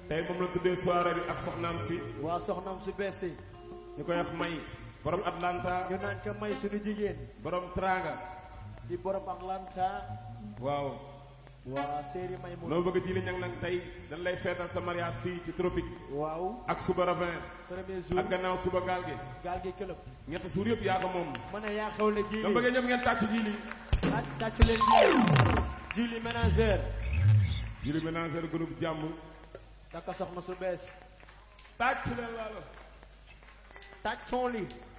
tey moom la tuddee soirée bi ak soxnaam si waa soxnaam su bees si ñu koy wax may borom Atlanta ñu naan ko may suñu jigéen borom Tranga di borom Atlanta waaw waa séeri may mu noo bëgg ji li ñang nag tey dañ lay feetal sa mariage fii ci tropique waaw ak suba ravin premier jour ak gannaaw suba gaal gi gaal gi këlëb ñetti suur yëpp yaa ko moom ma ne yaa xewle dama jiili bëggee ñëpp ngeen tàcc ji li tàcc tàcc leen jiili jiili ménagère ji li ménagère groupe jàmm takka soxna su bees tàcc leen laalo tàcc son li